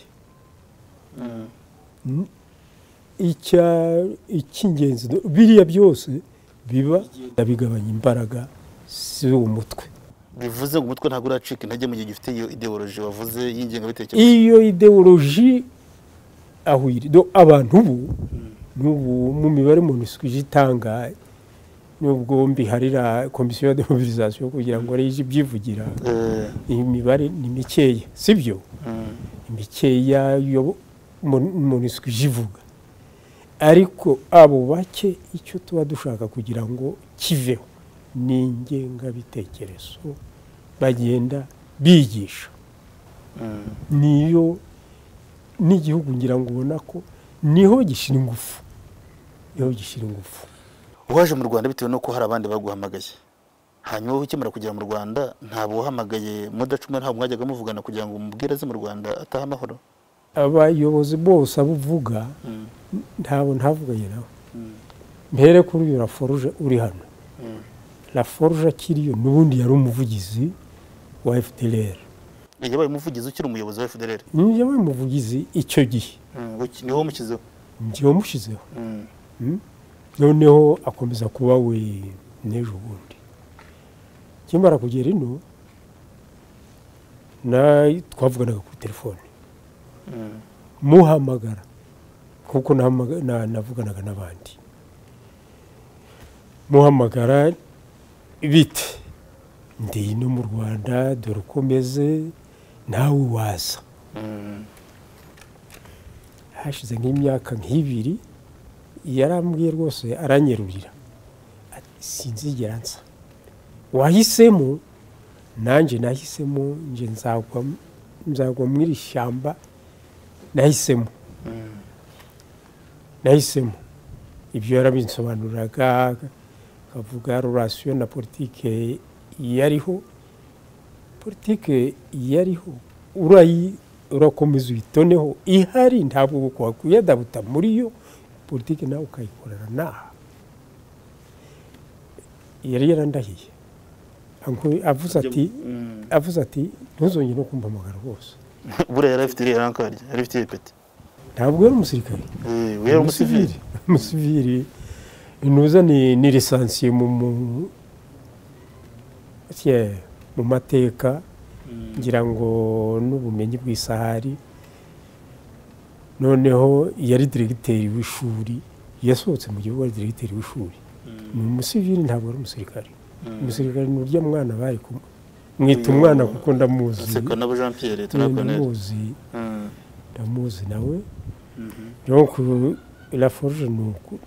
icy'ingenzi biriya byose biba bigabanya imbaraga z'uwo mutwe bivuze ngo umutwe ntabwo uracika intege mu gihe gifite iyo ideoloji wavuze y'ingengabitekerezo iyo ideoloji aho iri abantu ubu n'ubu mu mibare moniswije itanga nubwo mbiharira komisiyo ya demobilisation kugira ngo rege ibyivugira iyi mibare ni mikeya si byo mikeya yo moniswi ivuga ariko abo bake icyo tuba dushaka kugira ngo kiveho ni ingengabitekerezo bagenda bigisha niyo n'igihugu ngira ngo ubona ko niho gishyira ingufu niho gishyira ingufu uwaje mu rwanda bitewe n'uko hari abandi baguhamagaye hanyuma wowe ukimara kugera mu rwanda ntabwo uhamagaye mudacuma ntabwo mwajyaga muvugana kugira ngo umubwire aze mu rwanda atahe amahoro abayobozi bose abo uvuga ntabwo ntavuganye nawe mbere kuri uyu raforuje uri hano raforuje akiriyo n'ubundi yari umuvugizi wa efudereri yabaye umuvugizi ukiri umuyobozi wa efudereri yabaye umuvugizi icyo gihe niho wamushyizeho njye wamushyizeho noneho akomeza kuba we n'ejo bundi kimara kugera ino twavuganaga kuri telefone muhamagara kuko navuganaga n'abandi muhamagara bite ndi no mu rwanda dore uko meze nawe waza hashize nk'imyaka nk'ibiri yarambwiye rwose aranyerurira sinzigera nsa wahisemo nanjye nahisemo njye nzagwa muri iri shyamba nahisemo nahisemo ibyo yarabinsobanuriraga akavuga rurasiyo na politike yariho politike yariho urakomeza uyitoneho ihari ntabwo wakwiyedabuta muri yo politiki nawe ukayikorera naha yari yarandahiye avuze ati ntuzongere no kumva amagara rwose buriya yari afite iriya rankari yari afite iriya peti ntabwo yari umusirikare yari umusiviri umusiviri intuza ni lisansiye mu mateka ngira ngo n'ubumenyi bw'isahari noneho yari diregiteri w'ishuri yasohotse mu gihugu ari diregiteri w'ishuri ni umusivili ntabwo ari umusirikare umusirikare ni urya mwana bari kumwe mwita umwana kuko ndamuzi ndamuzi ndamuzi nawe raforuje ni uku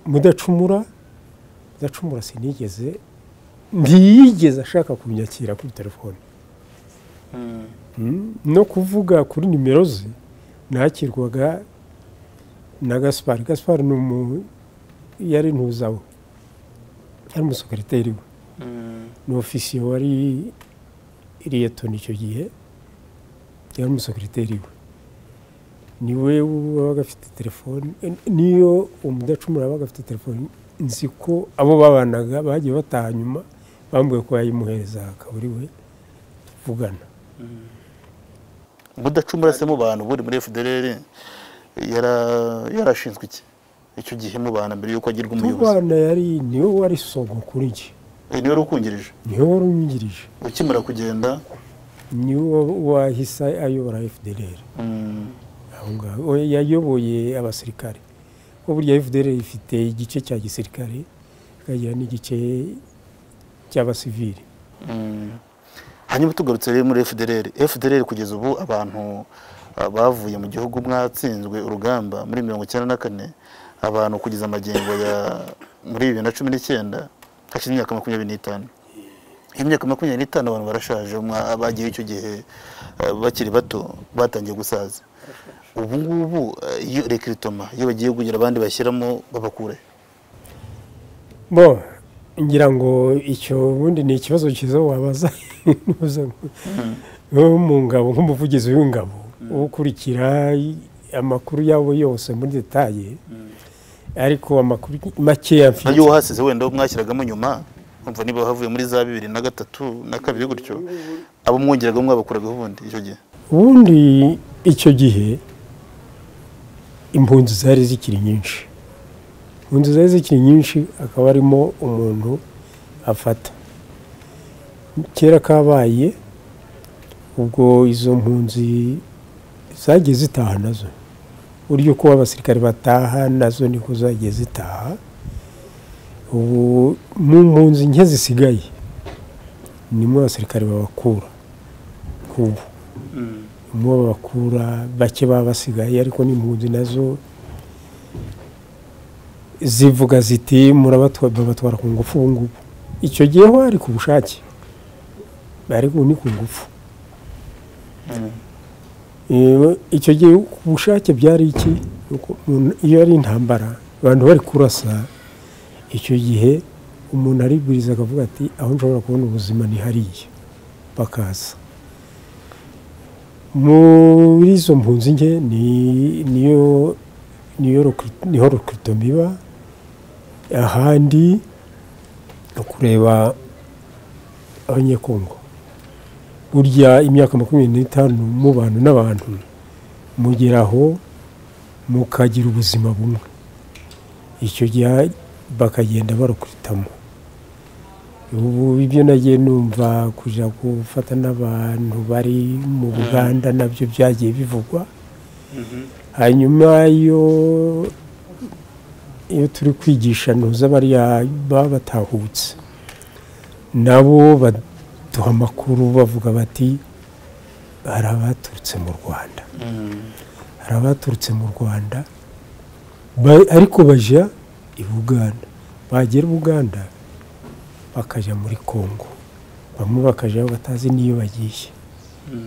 mudacumura mudacumura sinigeze ntiyigeze ashaka kunyakira kuri telefone no kuvuga kuri nimero ze nakirwaga na gaspar gaspar ni umuntu yari ntuzawe yari umusekereteri we ni ofisiye wari iriyetoni icyo gihe yari umusekereteri we niwe wabaga afite telefoni niyo umudacumura wabaga afite telefoni nzi ko abo babanaga bagiye bataha nyuma bambwiye ko yayimuhereza kaburi we kuvugana mudacumura se mu bantu buri muri fdr yara- yarashinzwe iki icyo gihe mu bantu mbere y'uko agirwa umuyobozi tubana yari niwe wari sogo kuri njye Eh, niwe wari ukungirije niwe wari unyungirije ukimara kugenda niwe wahise ayobora fdr mm, aho ngaho we yayoboye abasirikare kuko burya fdr ifite igice cya gisirikare ikagira n'igice cy'abasivili mm. hanyuma tugarutse rero muri fdr fdr kugeza ubu abantu ah, bavuye mu gihugu mwatsinzwe urugamba muri mirongo icyenda na kane abantu kugeza amagingo ya muri bibiri na cumi n'icyenda hashize imyaka makumyabiri n'itanu imyaka makumyabiri n'itanu abantu barashaje mwa- abagiye icyo gihe eh, bakiri bato batangiye gusaza ubu ngubu eh, iyo rekiritoma iyo bagiye kugira abandi bashyiramo babakure bo ngira ngo icyo ubundi ni ikibazo cyiza wabaza ntuza ngo- wo mu ngabo nk'umuvugizi w'ingabo wo ukurikira i- amakuru yabo yose muri detaye ariko amakuru makeya mfite nayo uhasize wenda uwo mwashyiragamo nyuma umva niba havuye muri za bibiri na gatatu na kabiri gutyo abo mwongeragamo mwabakuragaho ubundi icyo gihe ubundi icyo gihe impunzi zari zikiri nyinshi impunzi zari zikiri nyinshi akaba arimo umuntu afata kera kabaye ubwo izo mpunzi zagiye zitaha nazo uburyo kuba abasirikare bataha nazo niko zagiye zitaha ubu mu mpunzi nke zisigaye nimwe abasirikare babakura ubu mu bakura bake baba basigaye ariko n'impunzi nazo zivuga ziti murabatwa- babatwara ku ngufu ubu ngubu icyo gihe ho ari ku bushake ariko ni ku ngufu Eh, icyo gihe ku bushake byari iki Ni uko umuntu- iyo ari intambara abantu bari kurasa icyo gihe umuntu aribwiriza akavuga ati aho nshobora kubona ubuzima ni hariya bakaza muri izo mpunzi nke ni- niyo niyo recruit- niho rekiritomu iba ahandi ni ukureba abanyekongo burya imyaka makumyabiri n'itanu mubana n'abantu mugeraho mukagira ubuzima bumwe icyo gihe bakagenda barukritamo ubu ibyo nagiye numva kujya gufata n'abantu bari mu buganda nabyo byagiye bivugwa hanyuma iyo iyo turi kwigisha ntuza bariya baba batahutse nabo baduha amakuru bavuga bati hari abaturutse mu rwanda hari abaturutse mu rwanda ba- ariko bajya i buganda bagera i buganda bakajya muri kongo bamwe bakajyaho batazi n'iyo bagiye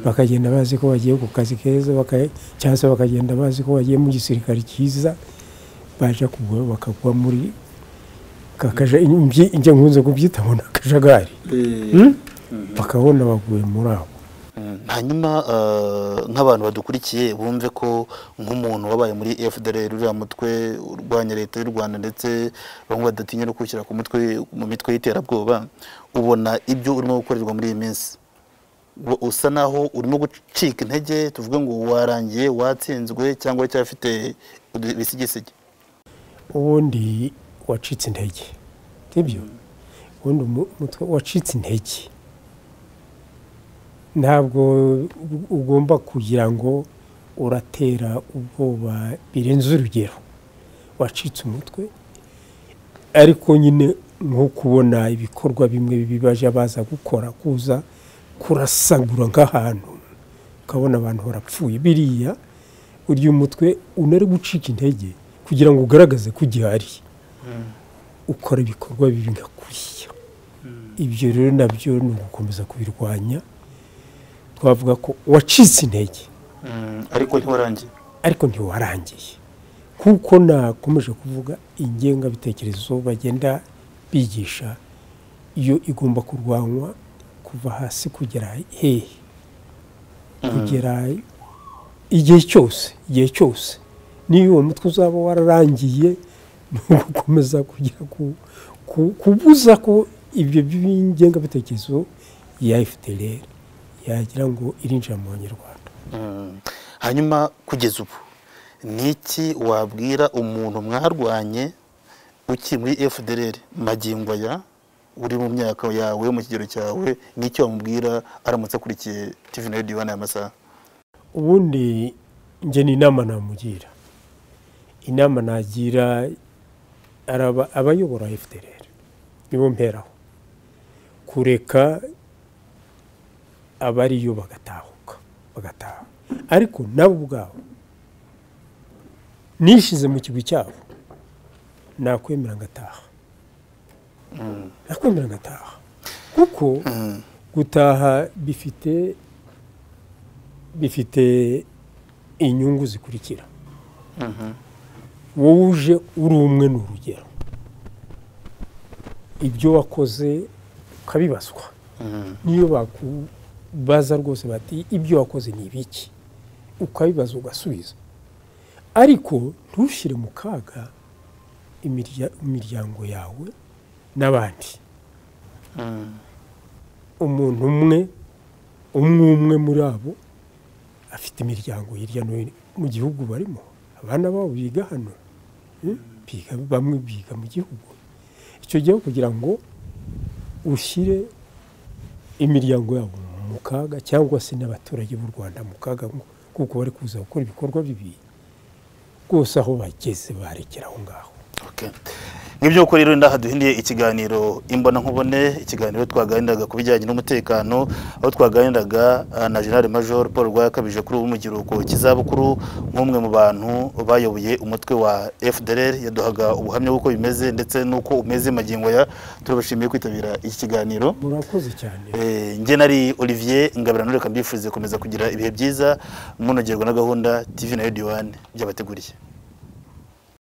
bakagenda bazi ko bagiye ku kazi keza baka- cyangwa se bakagenda bazi ko bagiye mu gisirikare cyiza baje kugwa bakagwa muri kakaja imby- njye nkunze kubyita ngo ni akajagari Hmm? bakabona baguye muri abo Mm, hanyuma ah, nk'abantu badukurikiye bumve ko nk'umuntu wabaye muri fdr uriya mutwe urwanya leta y'u rwanda ndetse bamwe badatinya no kwishyira ku mutwe mu mitwe y'iterabwoba ubona ibyo urimo gukorerwa muri iyi minsi Uba usa naho urimo gucika intege tuvuge ngo warangiye watsinzwe cyangwa cyafite udu- ibisigisigi ubundi wacitse intege sibyo ubundi umu- umutwe wacitse intege ntabwo u- ugomba kugira ngo uratera ubwoba birenze urugero wacitse umutwe ariko nyine nko kubona ibikorwa bimwe bibi bajya baza gukora kuza kurasagura nk'ahantu ukabona abantu barapfuye biriya urya umutwe unari gucika intege kugira ngo ugaragaze ko ugihari ukora ibikorwa bibi nka kuriya ibyo rero nabyo ni ugukomeza kubirwanya twavuga ko wacitse intege Mm, ariko ntiwarangiye ariko ntiwarangiye kuko nakomeje kuvuga ingengabitekerezo bagenda bigisha iyo igomba kurwanywa kuva hasi kugera hehe kugera igihe cyose igihe cyose niyo uwo mutwe uzaba wararangiye ni ugukomeza kugira ku- ku- kubuza ko ibyo by'ingengabitekerezo ya fdr yagira ngo irinjira mu banyarwanda hanyuma kugeza ubu ni iki wabwira umuntu mwarwanye uki muri fdr magingo aya uri mu myaka yawe mu kigero cyawe ni icyo wamubwira aramutse akurikiye tv na radiyo n'aya masaha ubundi njye ni inama namugira inama nagira araba abayobora fdr nibo mperaho kureka abariyo bagatahuka bagataha ariko nabo ubwabo nishize mu kigwi cyabo nakwemera ngataha nakwemera ngataha kuko gutaha bifite bifite inyungu zikurikira wowe uje uri umwe ni urugero ibyo wakoze ukabibazwa niyo bakubaza rwose bati ibyo wakoze ni ibiki ukabibaza ugasubiza ariko ntushyire mu kaga imirya- imiryango yawe n'abandi umuntu umwe umwe umwe muri abo afite imiryango hirya no hino mu gihugu barimo abana babo biga hano hmm? biga bamwe biga mu gihugu icyo gihe kugira ngo ushyire imiryango yabo mu kaga cyangwa se n'abaturage b'u rwanda mu kaga ngo- kuko bari kuza gukora ibikorwa bibi rwose aho bageze barekera aho ngaho Okay. Ngibyo uko rero ndaha duhindiye ikiganiro imbona nkubone ikiganiro twaganiraga ku bijyanye n'umutekano aho twaganiraga ah, na General Major Paul Rwakabije kuri ubu mu kiruhuko cy'izabukuru nk'umwe mu bantu bayoboye umutwe wa FDLR yaduhaga ubuhamya bw'uko bimeze ndetse n'uko umeze magingo ya turabashimiye kwitabira iki kiganiro murakoze cyane Eh, njye nari Olivier Ngabira Nureka mbifurize komeza kugira ibihe byiza munogerwa na gahunda TV na Radio 1 byabateguriye